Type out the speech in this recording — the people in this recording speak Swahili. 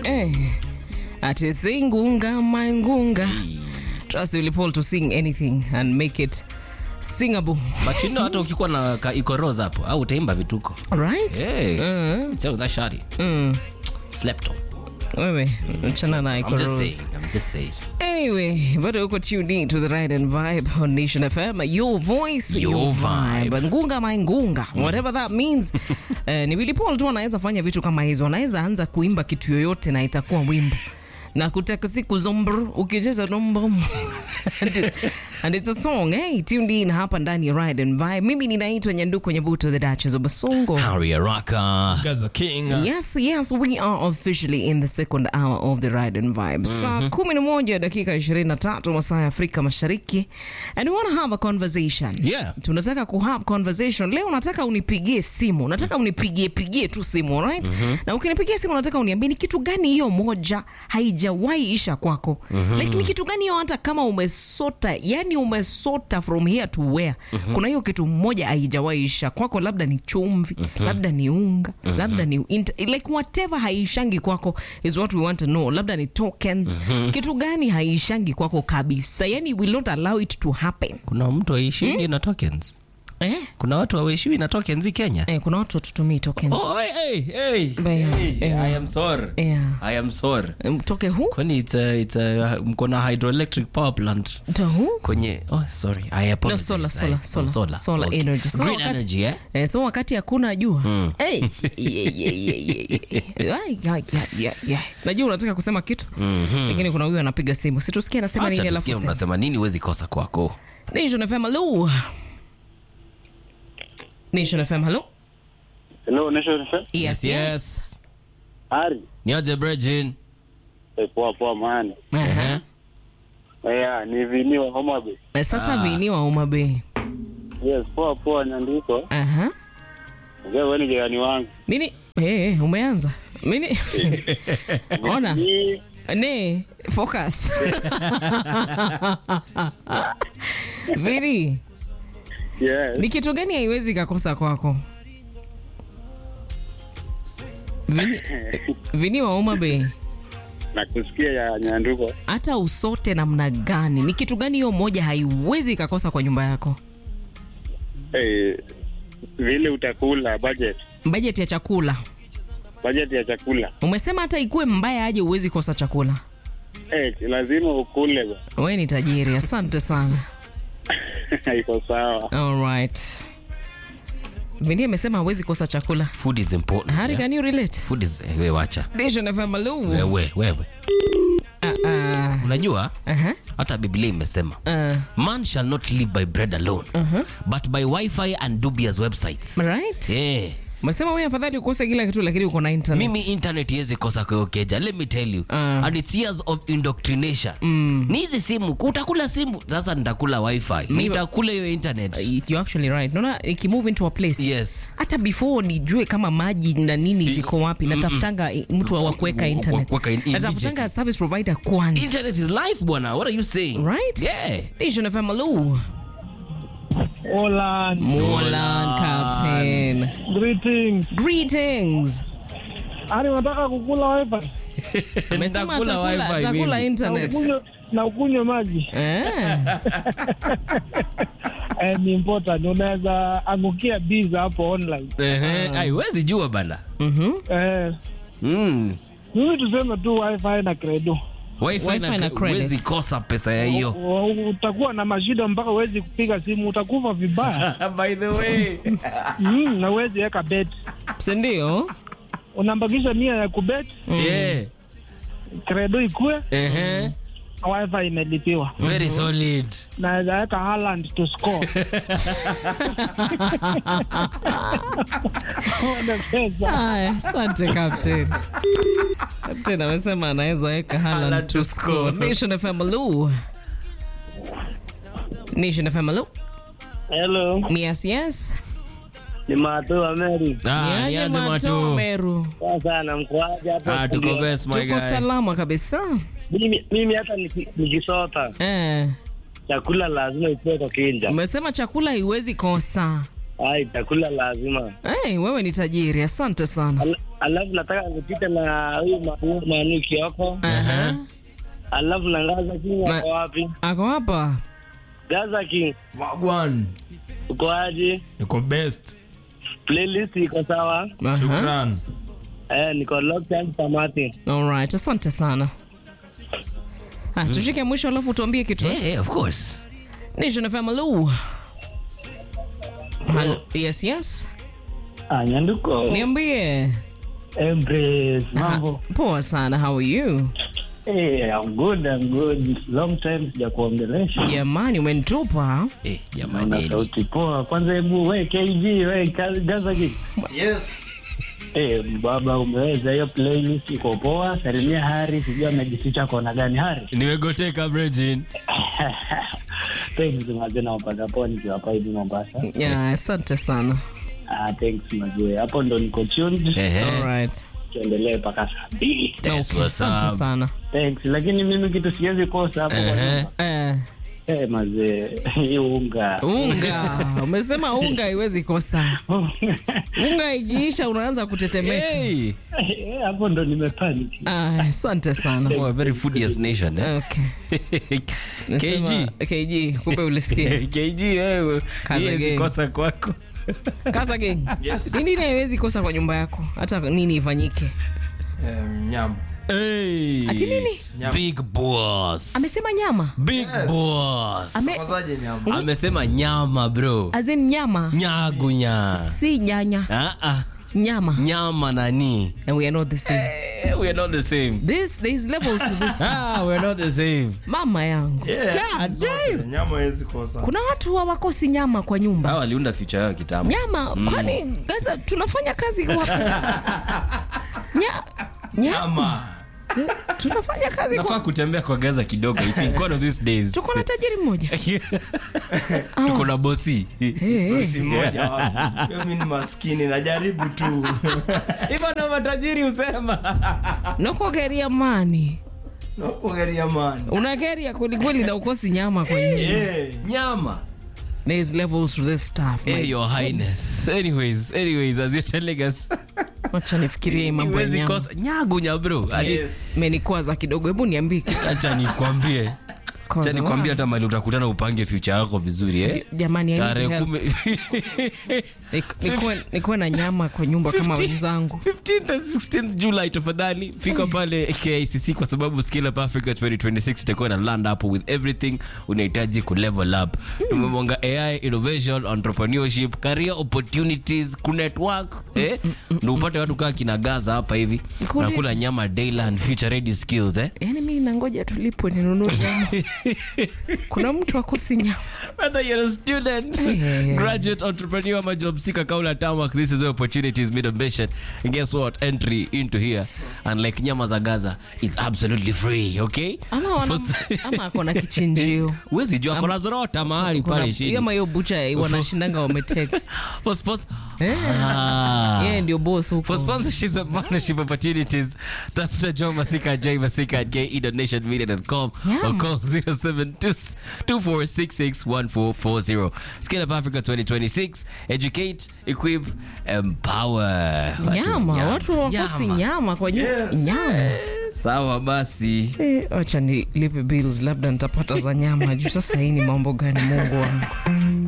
Eh, ati singunga mangunga. Trust Willy Paul to sing anything and make it singable. But you know hata ukikuwa na ka ikoros hapo au utaimba vituko. Right? Hey. Uh, So that shari. mm. Slept on. Wewe, mchana na I'm just Ikoros. saying. I'm just saying. Anyway, bado uko tuned in to the Ride and Vibe on Nation FM. Your voice, your, Your vibe. vibe. Ngunga maingunga, whatever that means. Eh, ni Willy Paul tu anaweza fanya vitu kama hizo. Anaweza anza kuimba kitu yoyote na itakuwa wimbo. Na kutaka siku zombr ukicheza nombo and, it- and it's a song hey, tuned in hapa ndani ya Ride and Vibe. Mimi ninaitwa Nyanduko Nyabuto the Duchess of Basongo. Harry Araka. Gaza King. Yes, yes, we are officially in the second hour of the Ride and Vibe. Saa kumi na moja dakika 23 masaa ya Afrika Mashariki. And we want to have a conversation. Yeah. Tunataka ku have conversation. Leo nataka unipigie simu. Nataka unipigie pigie tu simu, right? Na ukinipigia simu nataka uniambie ni kitu gani hiyo moja haijawahi isha kwako. Like ni kitu gani hiyo hata kama umesota, yani umesota from here to where. Kuna hiyo kitu moja haijawahi isha kwako, labda ni chumvi, labda ni unga, labda ni inter, like whatever haishangi kwako is what we want to know. Labda ni tokens. Kitu gani haishangi kwako kabisa? Yani we will not allow it to happen. Kuna mtu aishiwi na tokens. Eh? Kuna watu hawaishiwi na tokens hii Kenya. Eh, kuna watu watutumii tokens. Oh, hey, hey, hey. Baya, hey. yeah. I am sorry. Yeah. I am sorry. Mtoke hu? Kwani it's a, it's a, mko na hydroelectric power plant To hu? kwenye oh sorry I No, apologize. solar, I- solar, oh, solar, solar, solar Okay. energy. So Green wakati- energy eh? Eh, so wakati hakuna jua hey, yeah, yeah, yeah, yeah, yeah. Ay, yeah, yeah, yeah, yeah. najua unataka kusema kitu lakini kuna huyu anapiga simu situsikia anasema nini Acha alafu tusikie sema. unasema nini huwezi kosa kwako. Nation FM hello Nation FM hello Hello, Nation FM. yes yes, Ari. Nioje Bridgin. Eh, poa poa man. Aha. Eh, ni vini wa Homa Bay. Eh, sasa vini wa Homa Bay Yes, poa poa Nyandiko. aha Ongea wewe ni jirani wangu. mini eh umeanza mini ona Ni ne focus vini yes. ni kitu gani haiwezi kakosa kwako vini, vini wa Homa Bay Na kusikia ya Nyanduko. hata usote namna gani ni kitu gani hiyo moja haiwezi kakosa kwa nyumba yako Eh, vile utakula budget. bajeti ya chakula Budget ya chakula. umesema hata ikuwe mbaya aje uwezi kosa chakula Eh, lazima ukule. bwana. we ni tajiri asante sana Iko sawa. alright vindi amesema hawezi kosa chakula Food is important. Harry, yeah? can you relate Food is eh, we wacha. Nation FM, hello. Wewe wewe. Ah, ah, Unajua aha, hata Biblia imesema ah, man shall not live by bread alone but by wifi and dubious websites. right Yeah. umesema we afadhali ukose kila kitu lakini uko na internet mimi internet iwezi kosa kuokeja let me tell you Ah. and it's years of indoctrination ni hizi simu utakula simu sasa nitakula wifi nitakula hiyo internet you're actually right naona ikimove into a place yes hata before nijue kama maji na nini ziko wapi natafutanga i- mtu wa kuweka internet Kuweka in- natafutanga immediately. service provider kwanza internet is life bwana what are you saying Right? yeah Nation FM, hello. Hola, Molan Captain. greetings. Greetings. Ari, unataka kukula wifi Amesema Nitakula atakula wifi atakula mimi. internet. na ukunywe- na ukunywe maji Eh. eh, ni important. Unaweza angukia biza hapo online Ehe, haiwezi jua bana Mhm. eh, mm. mimi tuseme tu wifi na credo wifi, Wifi na na credits. huwezi kosa pesa ya hiyo U- u- utakuwa na mashida mpaka uwezi kupiga simu, utakufa vibaya by the way mm, na uwezi weka bet, Si ndio? unambakisha nia ya kubet, yeah credo ikue Ehe. na wifi imelipiwa, very solid naweza weka Haaland to score Ona pesa. Haya, asante Captain. Captain amesema anaweza weka Haaland Haaland to to score. score. Nation FM, hello. Nation FM, hello. Hello, Yes, yes. ni Matu wa Meri. ah Niaje nianze Mato matu Meru. Sasa namkuaje hapo? ah tuko best my Tuko guy salama kabisa. Mimi mimi hata niki- nikisota Eh. chakula lazima ikuwe kwa kinja. Umesema chakula haiwezi kosa. Ai, chakula lazima. Hey, wewe ni tajiri, asante sana. Al- alafu nataka nipite na huyu ma- nani Kioko, Aha. alafu na Gaza King Ma- ako wapi? Ako hapa. Gaza King Wagwan. uko aje? Niko best. Playlist iko sawa? Aha. Shukran. Eh, niko locked and tamati. Alright, asante sana. Ah, tushike mwisho alafu tuambie kitu. Yeah, yeah, of course. Nation FM Lu. Hello. Yes, yes. Ah, Nyanduko. Niambie. Embrace. Ah, Poa sana. How are you? Eh, I'm good, I'm good. Long time sija kuongelesha. Jamani umenitupa. Eh, Una jamani. sauti poa. Kwanza hebu we KG, we Ka- Gaza King. Yes. Eh, baba umeweza hiyo playlist iko poa. Salimia Hari, sijui amejificha kona gani Hari. Nimegoteka Bridget. Thanks mazee na wapata poa nikiwa hapa hivi Mombasa. Yeah, asante sana. Ah, thanks mazee. Hapo ndo niko tuned. Ehe. Alright. Tuendelee mpaka saa mbili. That's Okay, what's asante up. sana. Thanks. Lakini mimi kitu siwezi kosa hapo kwa Ehe. nyumba. Eh, Eh, mazee. Hiyo unga. unga. Umesema unga haiwezi kosa. Unga ikiisha unaanza kutetemeka. Hey. Eh, hapo ndo nimepanic. Ah, asante sana. Oh, a very foodiest nation. Eh? Okay. Nasema- KG. KG, kumbe ulisikia. KG wewe. Kaza Hii gang. kosa kwako. Kasa gang. Nini haiwezi kosa kwa nyumba yako? Hata nini ifanyike? Um, nyam. Hey. Ati nini? Big boss. Amesema nyama. Big boss. Ame Kwanzaje nyam? Amesema nyama bro. as in nyama. Nyagunya. Si nyanya. Ah ah. Nyama. Nyama nani? And we are not the same. Eh, we are not the same. This there is levels to this. Ah, we are not the same. Mama yangu. Yeah. God damn. Nyama hawezi kosa. Kuna watu hawakosi nyama kwa nyumba. Hao waliunda future yao kitambo. Nyama, kwani Gaza tunafanya kazi kwa Nya Nyama. Nyama. Tunafanya kazi Nafaa kwa kutembea kwa Gaza kidogo. I think one of these days. Tuko na tajiri mmoja. Tuko na bosi. Si moja wapi. Yo, Mimi ni maskini najaribu tu. Hivyo ndo matajiri husema. Nakugeria mani. Nakuangalia man. Unageria kweli kweli na ukosi nyama kwa nyumba. Eh. Nyama. There is levels to this stuff. Hey, your highness. Anyways, anyways, as you're telling us, Wacha nifikirie mambo ya huwezi nyama. kosa nyagunya bro. Hadi Yes. Menikwaza kidogo, hebu niambie kitu. acha nikwambie. Cause Acha nikwambie why? hata mali utakutana upange future yako vizuri eh. Jamani, I need Tarehe help. kumi Nik- nikuwe- nikuwe na nyama kwa nyumba kama 15 wenzangu 15th and 16th July tafadhali fika pale KICC kwa sababu Scale Up Africa 2026 itakuwa na land hapo with everything unahitaji ku level up. Tumemwanga AI, innovation, entrepreneurship, career opportunities, ku network eh, na upate watu kaa kina Gaza hapa hivi Nikuulize. nakula nyama daily and future ready skills eh. yaani mi nangoja tulipwe ninunue nyama kuna mtu akosi nyama Whether you're a student, Yeah. graduate, entrepreneur, ama job seeker, Kaula Tamak, this is where opportunities meet ambition. And guess what? Entry into here, and like Nyama za Gaza, it's absolutely free, okay? ama, wana, For- ama akona kichinjio Huwezi jua kuna zorota mahali Kuna- pale chini. ama hiyo bucha wanashindanga wametext For spons- Eh. Ah. yeye ndio boss For huko sponsorships and partnership opportunities, tafuta John Masika, J Masika at ke.nationmedia.com or Yeah. call 0724661440. Scale Up Africa 2026. Educate, equip, empower. Watu nyama watu wakosi nyama kwa nyumba nyama Sawa basi. Eh, wacha nilipe bills labda nitapata za nyama juu sasa hii ni mambo gani mungu wangu